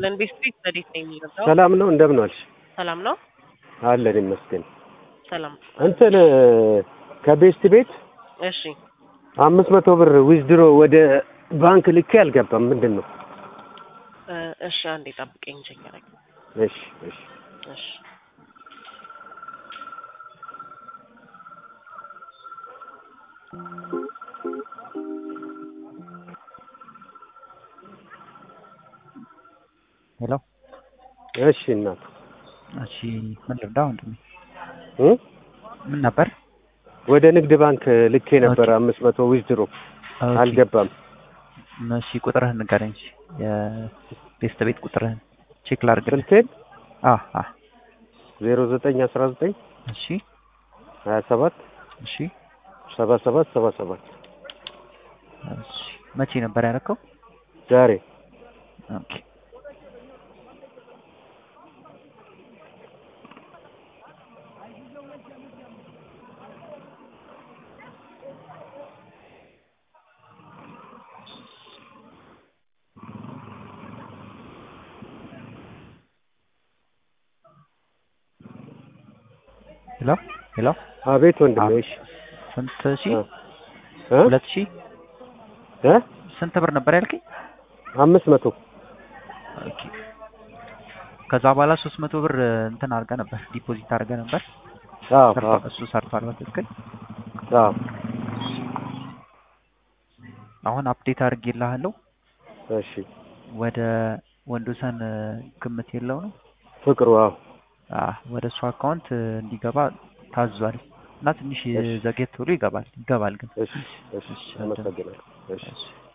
ይስጥልን። ቤት ስትሪት ረዴት ነው የሚለው ሰላም ነው እንደምን ዋልሽ? ሰላም ነው። አለን ይመስገን። ሰላም እንትን ከቤስት ቤት እሺ። አምስት መቶ ብር ዊዝድሮ ወደ ባንክ ልኬ አልገባም። ምንድን ነው? እ እሺ አንዴ ጠብቀኝ ቸገረኝ። እሺ እሺ እሺ ሄሎ እሺ እናት እሺ ምን ልርዳ ወንድሜ? እ ምን ነበር? ወደ ንግድ ባንክ ልኬ ነበር አምስት መቶ ዊዝድሮ ኦኬ። አልገባም። እሺ ቁጥርህን ንገረኝ። እሺ የቤስት ቤት ቁጥርህን ቼክ ላድርግልህ። ስልቴን አ አ ዜሮ ዘጠኝ አስራ ዘጠኝ እሺ ሀያ ሰባት እሺ ሰባ ሰባት ሰባ ሰባት እሺ መቼ ነበር ያደረከው? ዛሬ ኦኬ ሄሎ ሄሎ አቤት ወንድሜ። እሺ ስንት ሺህ? እ ሁለት ሺህ እ ስንት ብር ነበር ያልከኝ? አምስት መቶ ኦኬ ከዛ በኋላ ሶስት መቶ ብር እንትን አድርገህ ነበር ዲፖዚት አድርገህ ነበር። አዎ አዎ ሰርቷል፣ እሱ ሰርቷል በትክክል። አዎ አሁን አፕዴት አድርጌልሃለሁ። እሺ ወደ ወንዶሰን ግምት የለው ነው ፍቅሩ አዎ አህ ወደ እሱ አካውንት እንዲገባ ታዟል እና ትንሽ እሺ። ዘጌት ብሎ ይገባል ይገባል ግን እሺ እሺ አመሰግናለሁ። እሺ እሺ